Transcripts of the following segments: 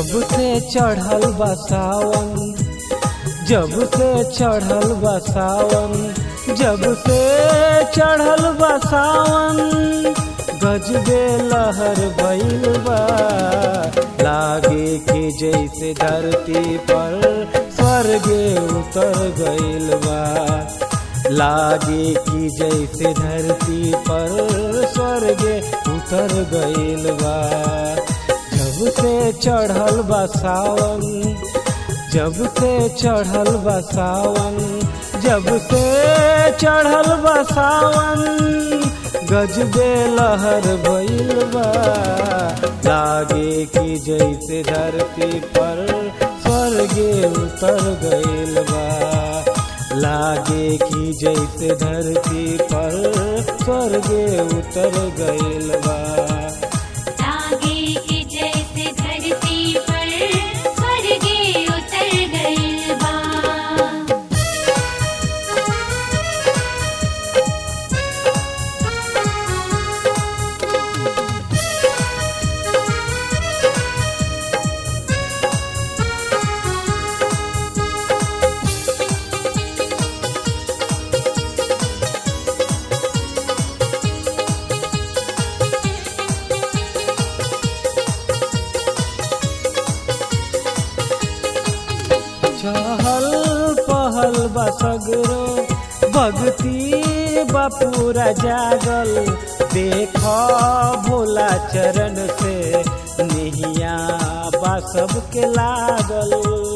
जब से चढ़ल बा सावन जब से चढ़ल बा सावन जब से चढ़ल बा सावन गजबे लहर भइल बा लागे कि जैसे धरती पर स्वर्गे उतर गइल बा लागे कि जैसे धरती पर स्वर्गे उतर गइल बा जब से चढ़ल बा सावन जब से चढ़ल बा सावन जब से चढ़ल बा सावन गजबे लहर भइल बा लागे कि जैसे धरती पर स्वर्गे उतर गइल बा लागे कि जैसे धरती पर स्वर्गे उतर गइल बा लागे कि जैसे धरती पर स्वर्गे उतर गइल बा चहल पहल बा सगरो भक्ति बा पूरा जागल देख भोला चरण से निहिया बा सबके लागल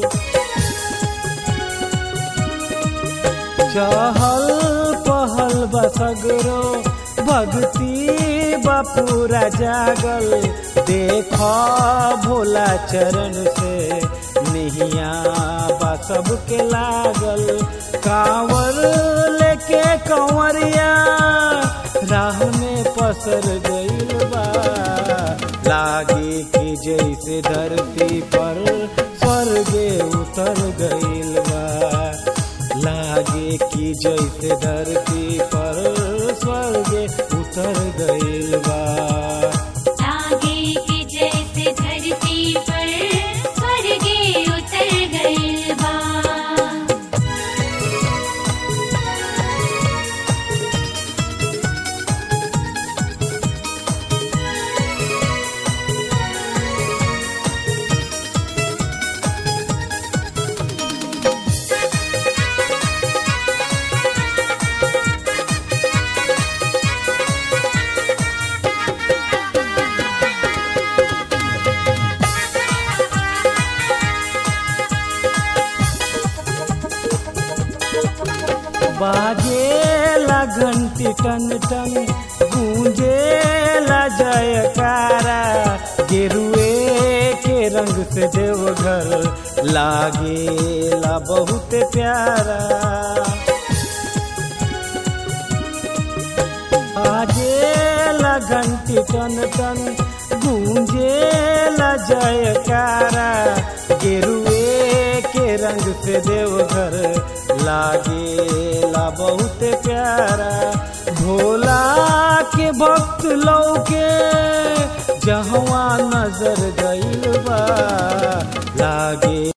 चहल पहल बा सगरो भक्ति बा पूरा जागल देख भोला चरण से निहिया बा सबके लागल कांवर लेके कंवरिया राह में पसर गइल बा लागे कि जैसे धरती पर स्वर्गे उतर गइल बा लागे कि जैसे धरती पर स्वर्गे उतर गइल बा लागे कि जैसे धरती पर स्वर्गे उतर गइल बा बाजेला घंटी टन टन गूंजेला जयकारा गेरुए के रंग से देवघर लागेला बहुत प्यारा बाजेला घंटी टन टन गूंजेला जयकारा गेरुए के रंग से देवघर लागेला बहुत